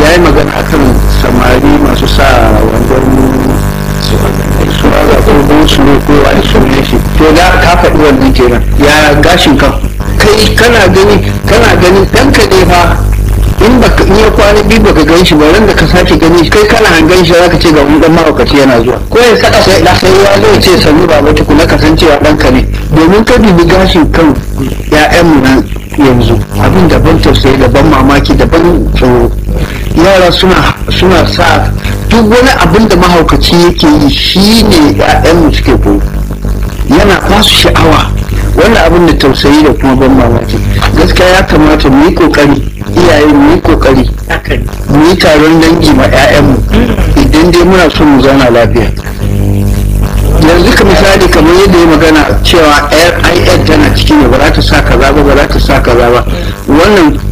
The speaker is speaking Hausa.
ya yi magana akan samari masu sa wandon suwaga ko gosulo ko wani sunan shi to da ka faɗi wannan kenan ya gashin kan kai kana gani kana gani ɗanka ne fa in baka in ya kwana biyu baka gan shi ba ran da ka sake gani shi kai kana hangen shi zaka ce ga wani dan mahaukaci yana zuwa ko ya saka sai da sai ya zo ce sannu baba tukuna ka san cewa ɗanka ne domin ka dubi gashin kan ƴaƴanmu nan yanzu abin daban tausayi daban mamaki daban tsoro yara suna suna sa duk wani abin da mahaukaci yake yi shi ne ƴaƴanmu suke koyo yana ba su sha'awa wannan abin da tausayi da kuma ban mamaki gaskiya ya kamata mu yi kokari iyaye mu yi kokari mu yi taron dangi ma 'ya'yanmu idan dai muna so mu zauna lafiya yanzu ka misali kamar yadda ya magana cewa ir tana ciki ne ba za ta sa kaza ba ba za ta sa kaza ba wannan